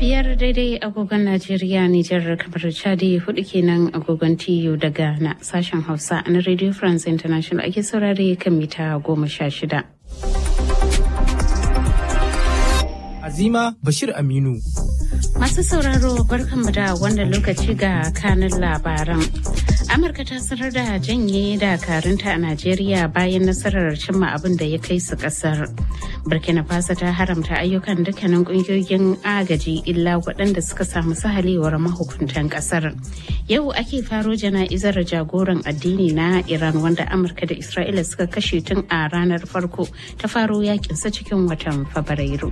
biyar daidai agogon Najeriya Nijar kamar Chadi hudu kenan agogon TU da Ghana sashen Hausa na Radio France International ake saurare kan mita goma sha shida. Azima Bashir Aminu. Masu sauraro barkanmu da wannan lokaci ga kanin labaran. Amurka ta sanar da janye dakarunta a Najeriya bayan nasarar cimma abin da ya kai su kasar. Burkina Faso ta haramta ayyukan dukkanin kungiyoyin agaji illa waɗanda suka samu sahalewar mahukuntan kasar. Yau ake faro jana'izar jagoran addini na Iran wanda Amurka da Isra'ila suka kashe tun a ranar farko ta faro yakinsa cikin watan Fabrairu.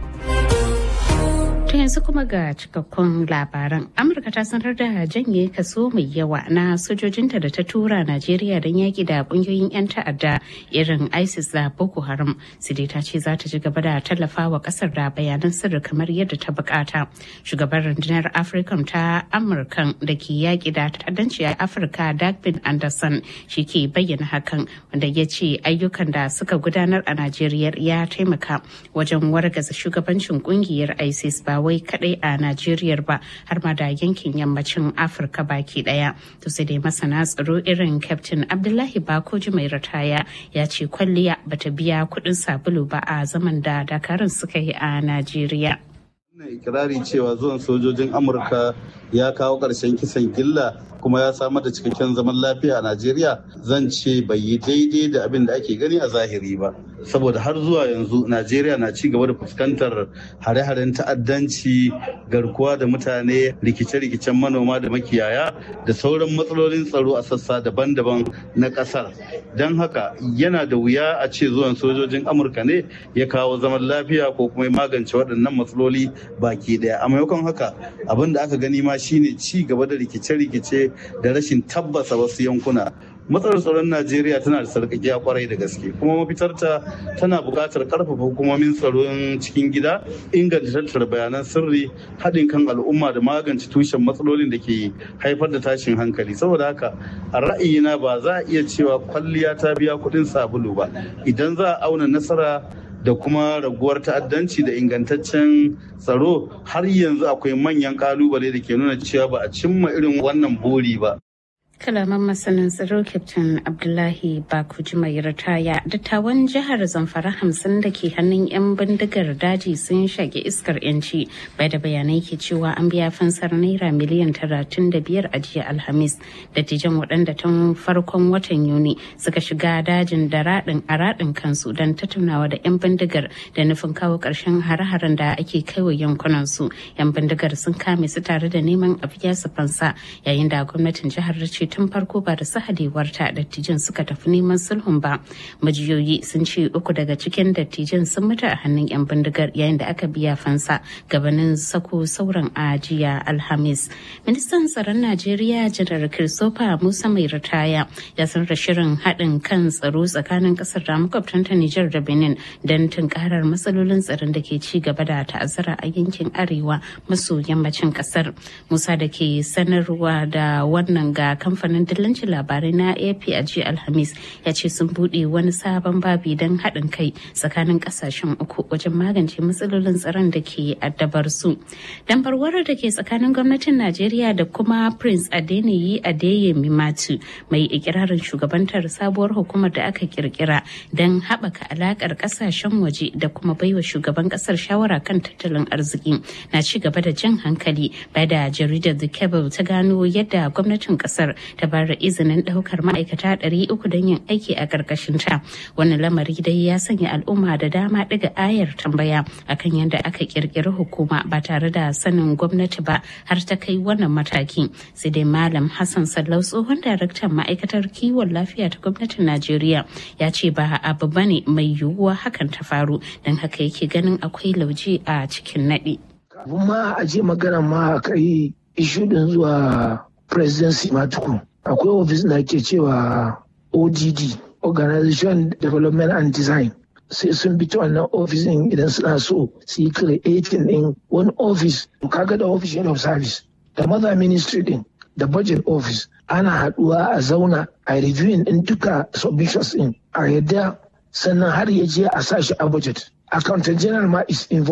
To yanzu kuma ga cikakkun labaran. Amurka ta sanar da janye kaso mai yawa na sojojinta da ta tura Najeriya don yaki da kungiyoyin 'yan ta'adda irin ISIS da Boko Haram. Sidi ta ce za ta ci gaba da tallafa wa kasar da bayanan sirri kamar yadda ta bukata. Shugaban rundunar African ta Amurkan da ke yaki da ta'addanci a Afirka Dagbin Anderson shi ke bayyana hakan wanda ya ce ayyukan da suka gudanar a Najeriya ya taimaka wajen wargaza shugabancin kungiyar ISIS ba wai kadai a Najeriya ba har ma da yankin yammacin Afirka baki daya. To sai dai masana tsaro irin Captain Abdullahi Bakoji mai ritaya ya ce kwalliya bata biya kuɗin sabulu ba a zaman da dakarun suka yi a Najeriya. Ina ikirari cewa zuwan sojojin Amurka ya kawo ƙarshen kisan gilla kuma ya samar da cikakken zaman lafiya a Najeriya zan ce bai yi daidai da abin da ake gani a zahiri ba. Saboda har zuwa yanzu Najeriya na ci gaba da fuskantar hare-haren ta'addanci garkuwa da mutane rikice-rikicen manoma da makiyaya da sauran matsalolin tsaro a sassa daban-daban na ƙasar. Don haka yana da wuya a ce zuwan sojojin Amurka ne ya kawo zaman lafiya ko kuma ya magance waɗannan matsaloli baki ɗaya. A maimakon haka abin da aka gani ma shine ci gaba da rikice-rikice da rashin tabbasa wasu yankuna matsalar tsaron najeriya tana da sarƙaƙiya kwarai da gaske kuma mafitarta tana buƙatar ƙarfafa hukumomin tsaron cikin gida inganta tattara bayanan sirri haɗin kan al'umma da magance tushen matsalolin da ke haifar da tashin hankali saboda haka a ra'ayina ba za a iya cewa kwalliya ta biya kuɗin sabulu ba idan za a auna nasara da kuma raguwar ta'addanci da ingantaccen tsaro har yanzu akwai manyan kalubale da ke nuna cewa ba a cimma irin wannan buri ba. kalaman masanin tsaro captain abdullahi bakuji mai ritaya dattawan jihar zamfara hamsin da ke hannun 'yan bindigar daji sun shage iskar yanci bai da bayanai ke cewa an biya fansar naira miliyan talatin da biyar a jiya alhamis dattijan waɗanda tun farkon watan yuni suka shiga dajin da raɗin a raɗin kansu don tattaunawa da 'yan bindigar da nufin kawo ƙarshen hare-haren da ake kaiwa yankunan su 'yan bindigar sun kame su tare da neman a biya su fansa yayin da gwamnatin jihar ce tun farko ba da sahadewarta dattijan suka tafi neman sulhun ba majiyoyi sun ce uku daga cikin dattijan sun mutu a hannun yan bindigar yayin da aka biya fansa gabanin sako sauran ajiya alhamis ministan tsaron najeriya janar christopher musa mai ritaya ya sanar da shirin haɗin kan tsaro tsakanin ƙasar da makwabtanta nijar da benin don tunkarar matsalolin tsaron da ke ci gaba da ta'azzara a yankin arewa maso yammacin ƙasar musa da ke sanarwa da wannan ga kamfanin dillancin labarai na ap a jiya alhamis ya ce sun buɗe wani sabon babi don haɗin kai tsakanin ƙasashen uku wajen magance matsalolin tsaron da ke addabar su dambarwar da ke tsakanin gwamnatin najeriya da kuma prince adeniyi adeyemi matu mai ikirarin shugabantar sabuwar hukumar da aka kirkira don haɓaka alaƙar ƙasashen waje da kuma baiwa shugaban ƙasar shawara kan tattalin arziki na ci gaba da jan hankali bai da jaridar the cable ta gano yadda gwamnatin ƙasar ta bayar da izinin ɗaukar ma'aikata ɗari uku don yin aiki a ƙarƙashin ta wannan lamari dai ya sanya al'umma da dama ɗiga ayar tambaya akan yadda aka ƙirƙiri hukuma ba tare da sanin gwamnati ba har ta kai wannan mataki sai dai malam hassan sallau tsohon daraktan ma'aikatar kiwon lafiya ta gwamnatin najeriya ya ce ba abu bane mai yiwuwa hakan ta faru don haka yake ganin akwai lauje a cikin naɗi. kafin ma a je magana ma a kai ishu din zuwa presidency ma tukun akwai ofis da ake cewa odd organization development and design sai sun bi ta wannan ofis din idan suna so su yi creating din wani ofis kaga da office of service da mother ministry din da budget office ana haduwa a zauna a reviewing din duka submissions din a yadda sannan har ya je a sashi a budget accountant general ma is involved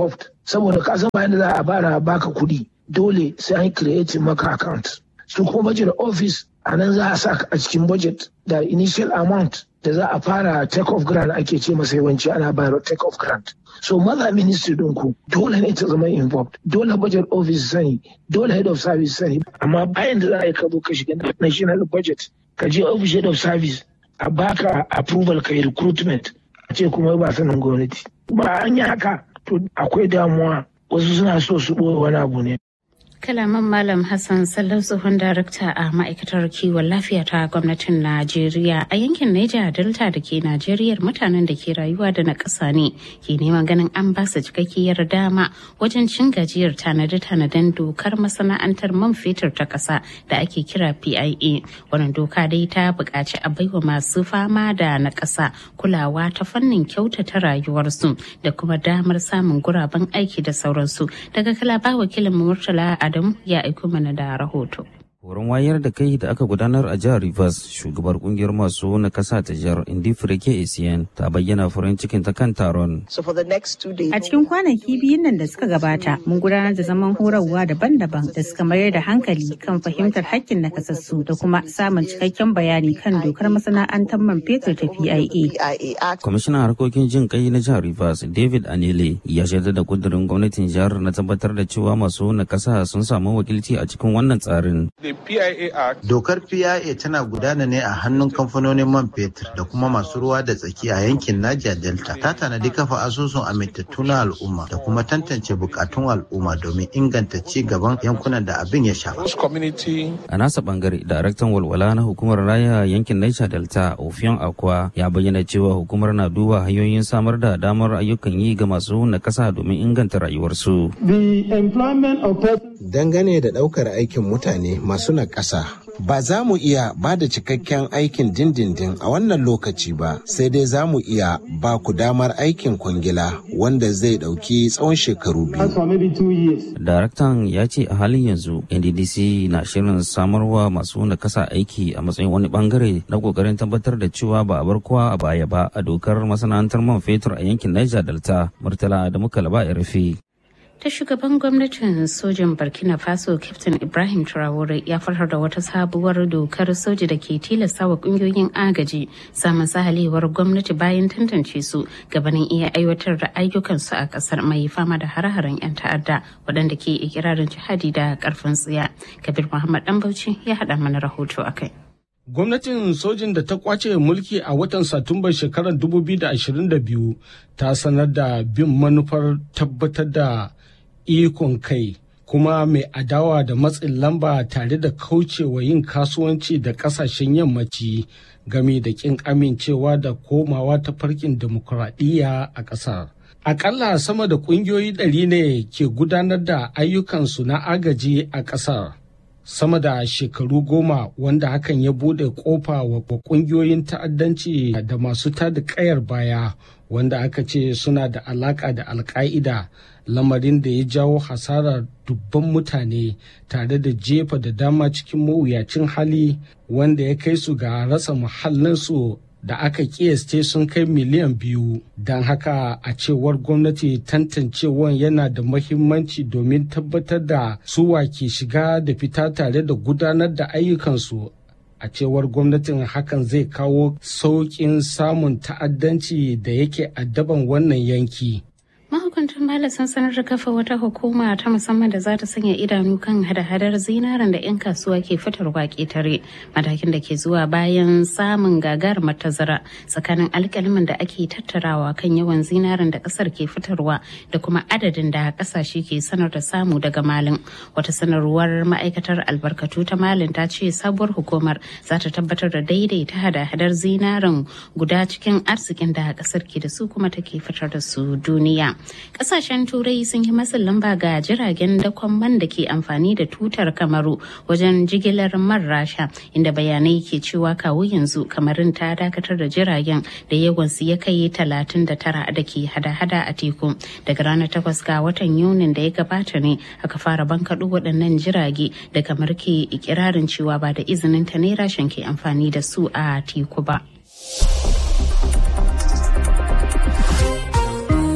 saboda ka san bayan da za a bara baka kuɗi dole sai an create maka account su kuma budget office a nan za a sa a cikin budget da initial amount da za a fara take off grant ake ce masa yawanci ana bayar take off grant so maza ministry ku dole ne ta zama involved dole budget office sani dole head of service sani amma bayan da za a yi ka zo ka shiga national budget ka je office head of service a baka approval ka yi recruitment a ce kuma ba sanin gwamnati ba an yi haka to akwai damuwa wasu suna so su ɓoye wani abu ne kalaman malam hassan sallau tsohon darakta a ma'aikatar kiwon lafiya ta gwamnatin najeriya a yankin niger delta da ke najeriya mutanen da ke rayuwa da na ƙasa ne ke neman ganin an ba su cikakkiyar dama wajen cin gajiyar tanade-tanaden dokar masana'antar man fetur ta ƙasa da ake kira pia wannan doka dai ta buƙaci a baiwa masu fama da na ƙasa kulawa ta fannin kyautata rayuwarsu da kuma damar samun guraben aiki da sauransu daga kalaba wakilin murtala a Adam ya aiko mana da rahoto. Horon wayar da kai da aka gudanar a jihar Rivers, shugabar kungiyar masu na kasa ta jihar Indi Fireke ACN ta bayyana farin cikin ta kan taron. A cikin kwanaki biyun nan da suka gabata, mun gudanar da zaman horarwa daban-daban da suka mayar da hankali kan fahimtar hakkin nakasassu da kuma samun cikakken bayani kan dokar masana'antar man fetur ta PIA. Kwamishinan harkokin jin kai na jihar Rivers, David Anele, ya shaidar da kudurin gwamnatin jihar na tabbatar da cewa masu na kasa sun samu wakilci a cikin wannan tsarin. Dokar PIA tana gudana ne a hannun kamfanonin man fetur da kuma masu ruwa da tsaki a yankin Niger Delta. Ta tanadi kafa asusun amintattu na al'umma da kuma tantance bukatun al'umma domin inganta ci gaban yankunan da abin ya shafa. A nasa bangare, daraktan walwala na hukumar raya yankin Niger Delta, Ofion Akwa, ya bayyana cewa hukumar na duba hanyoyin samar da damar ayyukan yi ga masu nakasa domin inganta rayuwarsu. Dangane da ɗaukar aikin mutane masu na ƙasa. Ba za mu iya ba da cikakken aikin dindindin a wannan lokaci ba, sai dai za mu iya ba ku damar aikin kwangila wanda zai ɗauki tsawon shekaru biyu. Daraktan ya ce a halin yanzu NDDC na shirin samarwa masu nakasa aiki a matsayin wani bangare na kokarin tabbatar da cewa ba a bar kowa a baya ba a dokar masana'antar man fetur a yankin Niger Delta, Murtala da muka laba rufe. ta shugaban gwamnatin sojin burkina faso captain ibrahim traore ya farhar da wata sabuwar dokar soji da ke tilasta wa kungiyoyin agaji samun sahalewar gwamnati bayan tantance su gabanin iya aiwatar da ayyukansu a kasar mai fama da hare-haren 'yan ta'adda waɗanda ke ikirarin jihadi da karfin tsiya kabir muhammad dan bauchi ya haɗa mana rahoto a kai Gwamnatin sojin da ta kwace mulki a watan Satumbar shekarar 2022 ta sanar da bin manufar tabbatar da ikon kai kuma mai adawa da matsin lamba tare da kaucewa yin kasuwanci da kasashen yammaci game da kin amincewa da komawa ta farkin demokuraɗiyya a ƙasar. Akalla sama da ƙungiyoyi ɗari ne ke gudanar da ayyukansu na agaji a ƙasar. sama da shekaru goma wanda hakan ya bude kofa wa kungiyoyin ta'addanci da masu tada kayar baya wanda aka ce suna da alaka da alka'ida lamarin da ya jawo hasarar dubban mutane tare da jefa da dama cikin mawuyacin hali wanda ya kai su ga rasa muhallinsu da aka kiyasce sun kai miliyan biyu don haka a cewar gwamnati tantancewan yana da mahimmanci domin tabbatar da suwa ke shiga da fita tare da gudanar da ayyukansu a cewar gwamnatin hakan zai kawo sauƙin samun ta'addanci da yake addaban wannan yanki mahukuntan Mali sun sanar da kafa wata hukuma ta musamman da za ta sanya idanu kan hada-hadar zinaren da 'yan kasuwa ke fitarwa ketare matakin da ke zuwa bayan samun gagarumar tazara tsakanin alkalimin da ake tattarawa kan yawan zinaren da kasar ke fitarwa da kuma adadin da kasashe ke sanar da samu daga malin wata sanarwar ma'aikatar albarkatu ta malin ta ce sabuwar hukumar za ta tabbatar da daidaita hada-hadar zinaren guda cikin arzikin da kasar ke da su kuma take fitar da su duniya kasashen turai sun yi matsin lamba ga jiragen dakon man da ke amfani da tutar kamaru wajen jigilar man rasha inda bayanai ke cewa kawo yanzu kamarin ta dakatar da jiragen da yawansu ya kai 39 da ke hada-hada a teku daga ranar 8 ga watan yunin da ya gabata ne aka fara bankaɗo waɗannan jirage da kamar ke ikirarin cewa ba da izinin ta ne rashin ke amfani da su a teku ba. To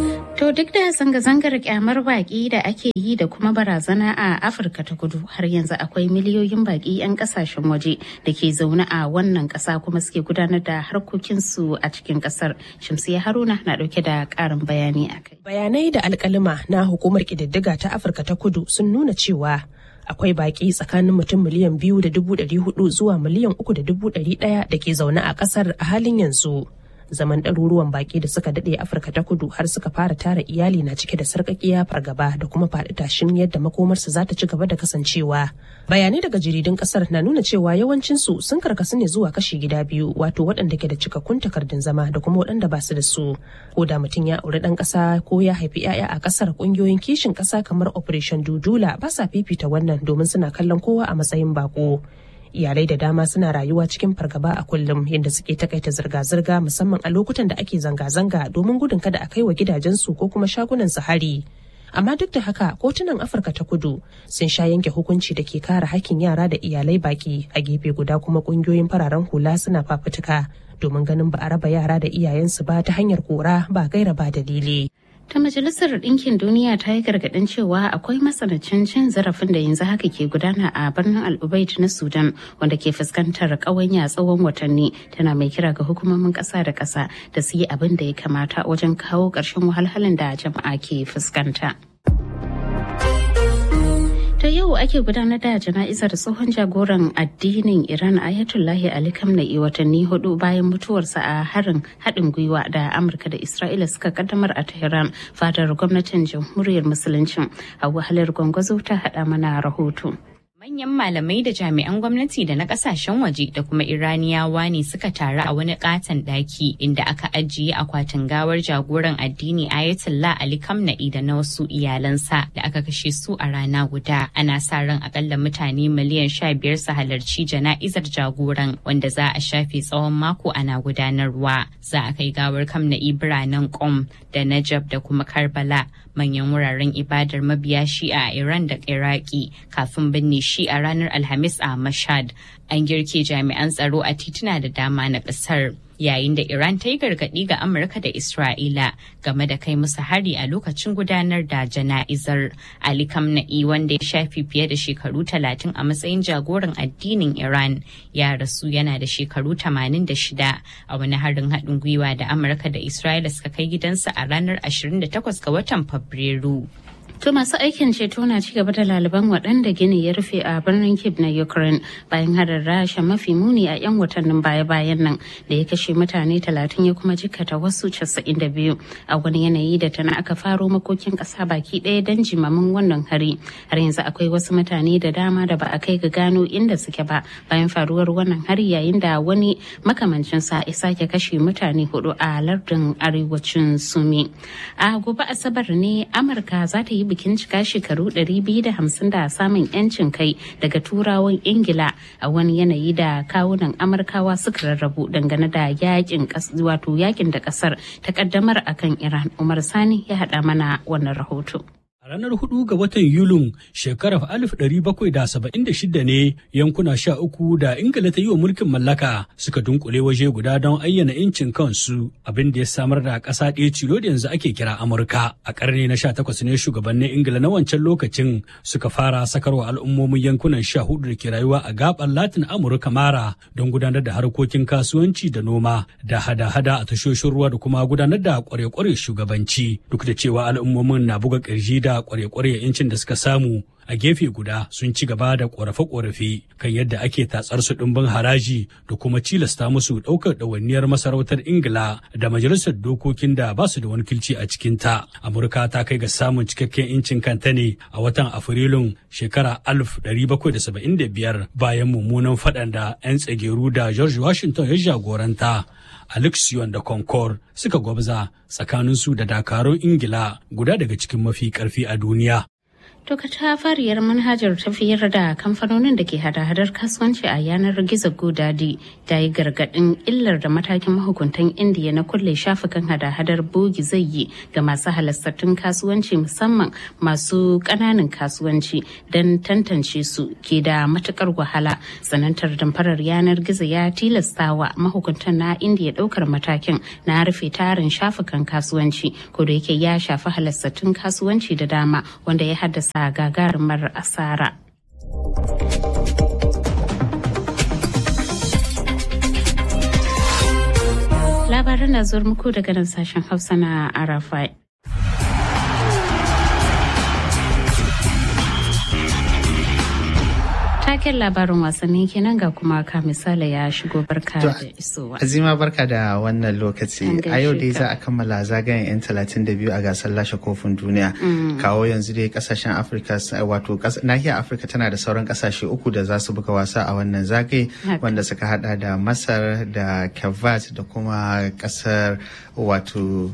To duk da zanga-zangar kyamar baki da ake yi da kuma barazana a Afirka ta kudu har yanzu akwai miliyoyin baki 'yan kasashen waje da ke zaune a wannan kasa kuma suke gudanar da harkokinsu a cikin kasar. Shamsiya Haruna na dauke da karin bayani a kai. Bayanai da alkalima na hukumar kididdiga ta Afirka ta kudu sun nuna cewa akwai baki tsakanin mutum miliyan biyu da dubu ɗari hudu zuwa miliyan uku da dubu ɗari ɗaya da ke zaune a ƙasar a halin yanzu. zaman ɗaruruwan baki da suka daɗe afirka ta kudu har suka fara tara iyali na cike da sarƙaƙiya fargaba da kuma faɗi tashin yadda makomarsu za ta ci gaba da kasancewa bayanai daga jaridun ƙasar na nuna cewa yawancinsu sun karkasu ne zuwa kashi gida biyu wato waɗanda ke da cikakkun takardun zama da kuma waɗanda ba su da su ko da mutum ya auri ɗan ƙasa ko ya haifi 'ya'ya a ƙasar ƙungiyoyin kishin ƙasa kamar operation dudula ba sa fifita wannan domin suna kallon kowa a matsayin bako iyalai da dama suna rayuwa cikin fargaba a kullum yadda suke takaita zirga-zirga musamman a lokutan da ake zanga-zanga domin gudun kada a kai wa gidajensu ko kuma shagunan su hari amma duk da haka kotunan afirka ta kudu sun sha yanke hukunci da ke kare hakkin yara da iyalai baki a gefe guda kuma kungiyoyin fararen hula suna fafutuka domin ganin ba a raba yara da iyayensu ba ta hanyar kora ba gaira ba dalili ta majalisar ɗinkin duniya ta yi gargaɗin cewa akwai matsanancin cin zarafin da yanzu haka ke gudana a birnin al'ubaid na sudan wanda ke fuskantar ƙawanya tsawon watanni tana mai kira ga hukumomin ƙasa da ƙasa da su yi abin da ya kamata wajen kawo ƙarshen wahalhalun da jama'a ke fuskanta. ta yau ake gudanar da jana'izar tsohon jagoran addinin iran ayatollahi ali kamna'i watanni hudu bayan mutuwarsa a harin haɗin gwiwa da amurka da isra'ila suka kaddamar a tehran fadar gwamnatin jamhuriyar musuluncin a wahalar gwangwazo ta haɗa mana rahoto Manyan malamai da jami'an gwamnati da na kasashen waje da kuma Iraniyawa ne suka taru a wani katon daki inda aka ajiye akwatin gawar jagoran addini Ayatollah Ali Kamna'i da na wasu iyalansa da aka kashe su a rana guda. Ana sa ran akalla mutane miliyan sha biyar su halarci jana'izar jagoran wanda za a shafe tsawon mako ana gudanarwa. Za a kai gawar Kamna'i biranen Qom da Najab da kuma Karbala manyan wuraren ibadar mabiya shi'a a Iran da Iraki kafin binne shi a ranar Alhamis a Mashhad. An girke jami'an tsaro a tituna da dama na ƙasar. Yayin da Iran ta yi gargaɗi ga Amurka da Isra'ila game da kai musu hari a lokacin gudanar da jana'izar. Ali Kamna'i wanda ya shafi fiye da shekaru talatin a matsayin jagoran addinin Iran ya rasu yana da shekaru 86 a wani harin haɗin gwiwa da Amurka da Isra'ila suka kai gidansa a ranar 28 ga watan Fabrairu. To masu aikin ceto na ci gaba da laliban waɗanda gini ya rufe a birnin Kyiv na Ukraine bayan harin rasha mafi muni a 'yan watannin baya-bayan nan da ya kashe mutane talatin ya kuma jikata wasu casa'in da biyu a wani yanayi da tana aka faro makokin ƙasa baki ɗaya don jimamin wannan hari. Har yanzu akwai wasu mutane da dama da ba a kai ga gano inda suke ba bayan faruwar wannan hari yayin da wani makamancin sa ya sake kashe mutane hudu a lardin arewacin Sumi. A gobe Asabar ne Amurka za ta yi bikin cika shekaru 250 da samun 'yancin kai daga turawan ingila a wani yanayi da kawunan amurkawa suka rarrabu dangane da yakin wato yakin da kasar ta kaddamar akan iran umar sani ya hada mana wannan rahoto A ranar hudu ga watan Yulin shekarar 1776 ne yankuna sha uku da Ingila ta yi wa mulkin mallaka suka dunkule waje guda don ayyana incin kansu abin da ya samar da ƙasa ɗaya cilo da yanzu ake kira Amurka. A ƙarni na 18 ne shugabannin Ingila na wancan lokacin suka fara sakarwa al'ummomin yankunan sha hudu da ke rayuwa a gaɓar Latin Amurka mara don gudanar da harkokin kasuwanci da noma da hada-hada a tashoshin ruwa da kuma gudanar da kware-kware shugabanci duk da cewa al'ummomin na buga ƙirji da kware-kware yancin da suka samu a gefe guda sun ci gaba da ƙorafe-ƙorafe kan yadda ake tatsar su ɗimbin haraji da kuma cilasta musu ɗaukar ɗawainiyar masarautar ingila da majalisar dokokin da ba su da wani kilci a cikinta amurka ta kai ga samun cikakken incin kanta ne a watan afrilun shekara 1775 bayan mummunan faɗan da 'yan tsageru da george washington ya jagoranta Alexion da Concord suka gwabza tsakaninsu da dakarun Ingila guda daga cikin mafi karfi a duniya. To fariyar manhajar tafiyar da kamfanonin da ke hada-hadar kasuwanci a yanar gizo GoDaddy ta yi gargaɗin illar da matakin mahukuntan indiya na kulle shafukan hada-hadar bogi zai yi ga masu halastattun kasuwanci musamman masu ƙananan kasuwanci don tantance su ke da matukar wahala. Sanantar damfarar yanar gizo ya tilastawa mahukuntan na indiya ɗaukar matakin na rufe tarin shafukan kasuwanci ko da yake ya shafi halastattun kasuwanci da dama wanda ya haddasa sa gagarumar asara. Labaran na zuwa muku daga nan sashen Hausa na Arafai. taken labarin wasanni kenan ga kuma ka misali ya shigo barka da isowa. Azima barka da wannan lokaci. A yau dai za a kammala zagayen 'yan 32 a gasar lashe kofin duniya. Kawo yanzu dai kasashen Afirka wato nahiyar Afirka tana da sauran kasashe uku da za su buga wasa a wannan zagaye wanda suka hada da Masar da Kavat da kuma kasar wato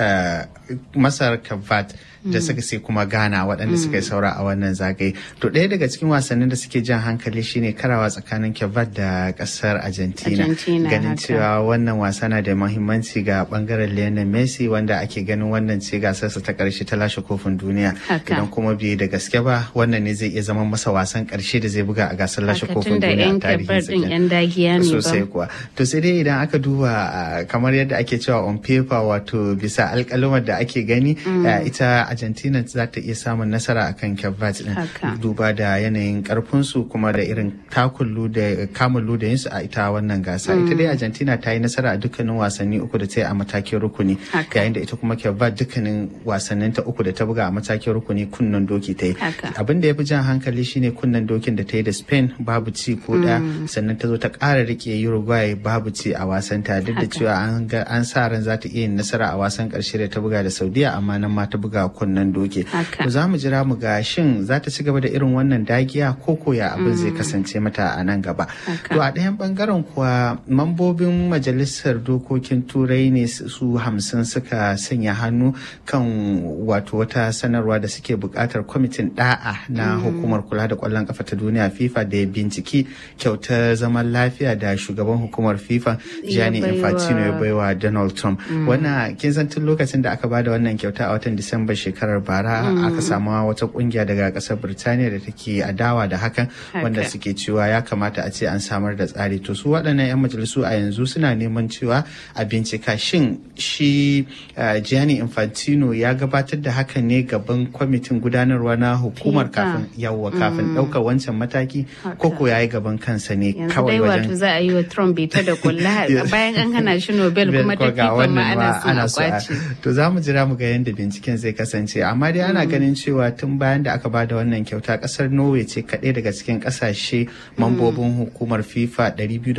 Masar Kavat. da suka sai kuma Ghana waɗanda suka yi saura a wannan zagaye. To ɗaya daga cikin wasannin da suke jan hankali shine karawa tsakanin Kevat da ƙasar Argentina. Ganin cewa wannan wasa na da mahimmanci ga ɓangaren Lionel Messi wanda ake ganin wannan ce gasarsa ta ƙarshe ta lashe kofin duniya. Idan kuma bai da gaske ba wannan ne zai iya zama masa wasan ƙarshe da zai buga a gasar lashe kofin duniya a tarihin Sosai kuwa. To sai dai idan aka duba kamar yadda ake cewa on paper wato bisa alƙalumar da ake gani ita argentina za ta iya samun nasara akan cape din duba da yanayin karfinsu kuma da irin takullu da kamun ludayinsu a ita wannan gasa ita dai argentina ta yi nasara a dukkanin wasanni uku da ta yi a matakin rukuni yayin da ita kuma cape dukkanin wasannin ta uku da ta buga a matakin rukuni kunnen doki ta yi abin da ya fi jan hankali shine kunnen dokin da ta yi da spain babu ci ko da sannan ta zo ta ƙara rike uruguay babu ci a wasan ta duk da cewa an sa ran za ta iya yin nasara a wasan ƙarshe da ta buga da saudiya amma nan ma ta buga kunnen doke. To za mu jira mu ga shin za ta ci gaba da irin wannan dagiya ko koya abin zai kasance mata a nan gaba. To a ɗayan bangaren kuwa mambobin majalisar dokokin turai ne su hamsin suka sanya hannu kan wato wata sanarwa da suke buƙatar kwamitin ɗa'a na hukumar kula da ƙwallon ƙafa ta duniya FIFA da ya binciki kyautar zaman lafiya da shugaban hukumar FIFA Gianni Infantino ya baiwa Donald Trump. Wannan kin san tun lokacin da aka bada wannan kyauta a watan Disamba shekarar bara aka samu wata kungiya daga kasar Birtaniya da take adawa da hakan wanda suke cewa ya kamata a ce an samar da tsari to su waɗannan 'yan majalisu a yanzu suna neman cewa a bincika shin shi Gianni Infantino ya gabatar da hakan ne gaban kwamitin gudanarwa na hukumar kafin yawwa kafin ɗaukar wancan mataki ko ko yayi gaban kansa ne kawai wajen wato za a yi wa Trump bita da kulla bayan an hana shi Nobel kuma ta FIFA ma ana so a kwace to za mu jira mu ga yadda binciken zai kasance amma dai ana ganin cewa tun bayan da aka bada wannan kyauta kasar norway ce kaɗai daga cikin ƙasashe mambobin hukumar fifa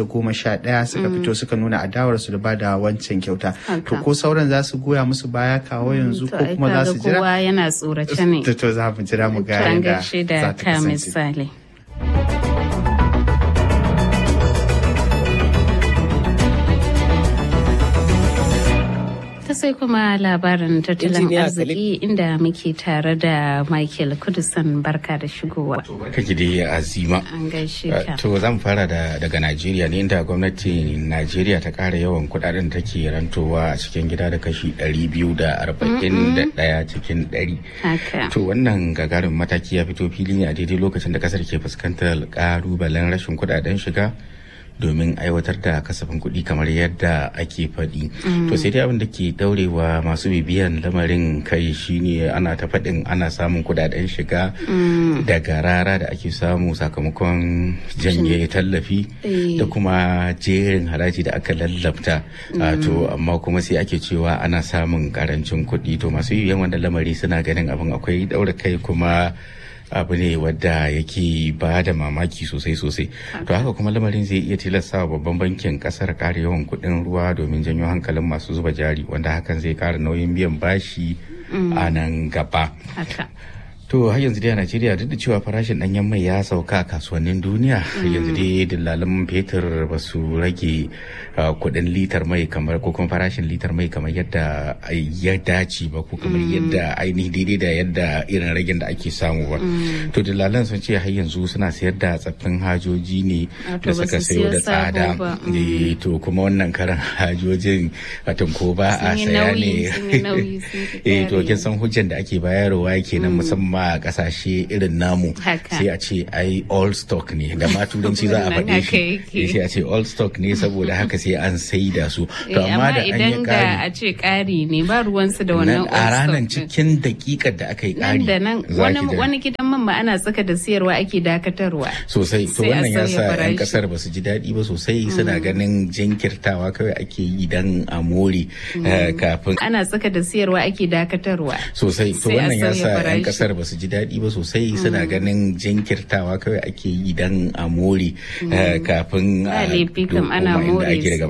211 suka fito suka nuna adawarsu da bada wancan kyauta to ko sauran za su goya musu baya kawo yanzu ko kuma za su jira kowa yana tsorace ne to za mu jira mu ga yadda za ta kasance ta sai kuma labarin tattalin arziki inda muke tare da Michael Kudusan barka da shigowa. Barka ki dai azima. An gaishe ka. To zan fara da daga Najeriya ne inda gwamnatin Najeriya ta kara yawan kudaden da take rantowa a cikin gida da kashi ɗari biyu da arba'in da ɗaya cikin ɗari. To wannan gagarin mataki ya fito fili ne a daidai lokacin da kasar ke fuskantar ƙalubalen rashin kudaden shiga. domin aiwatar da kasafin kuɗi kamar yadda ake faɗi. To sai dai abin da ke daurewa masu bibiyan lamarin kai shine ana ta faɗin ana samun kudaden shiga daga rara da ake samu sakamakon janye tallafi da kuma jerin haraji da aka lallabta. To amma kuma sai ake cewa ana samun karancin kuɗi to masu bibiyan wannan lamari suna ganin abin akwai daura kai kuma abu ne wadda yake ba da mamaki sosai sosai to haka kuma lamarin zai iya tilasta wa babban bankin kasar kare yawan kuɗin ruwa domin janyo hankalin masu zuba jari wanda hakan zai kara nauyin biyan bashi a nan gaba To har yanzu dai a Najeriya duk da cewa farashin ɗanyen mai ya sauka a kasuwannin duniya yanzu dai dillalan fetur ba su rage kuɗin litar mai kamar ko kuma farashin litar mai kamar yadda ya dace ba ko kamar yadda ainihi daidai da yadda irin ragin da ake samu ba. To dillalan sun ce har yanzu suna sayar da tsaffin hajoji ne da suka sayo da tsada. To kuma wannan karan hajojin watan ko ba a saya ne. Eh to kin san hujjan da ake bayarwa kenan musamman a kasashe irin namu sai a ce ai all stock ne da ma turanci za a faɗe shi sai a ce all stock ne saboda haka sai an sai da su to amma da idan da a ce ƙari ne ba ruwansu da wannan a ranar cikin dakikar da aka yi ƙari da nan wani gidan man ma ana tsaka da siyarwa ake dakatarwa sosai to wannan ya sa yan kasar ba su ji daɗi ba sosai suna ganin jinkirtawa kawai ake yi dan a more kafin ana tsaka da siyarwa ake dakatarwa sosai to wannan ya sa yan kasar ba su ji daɗi ba sosai suna ganin jinkirtawa kawai ake yi dan a more kafin a ana more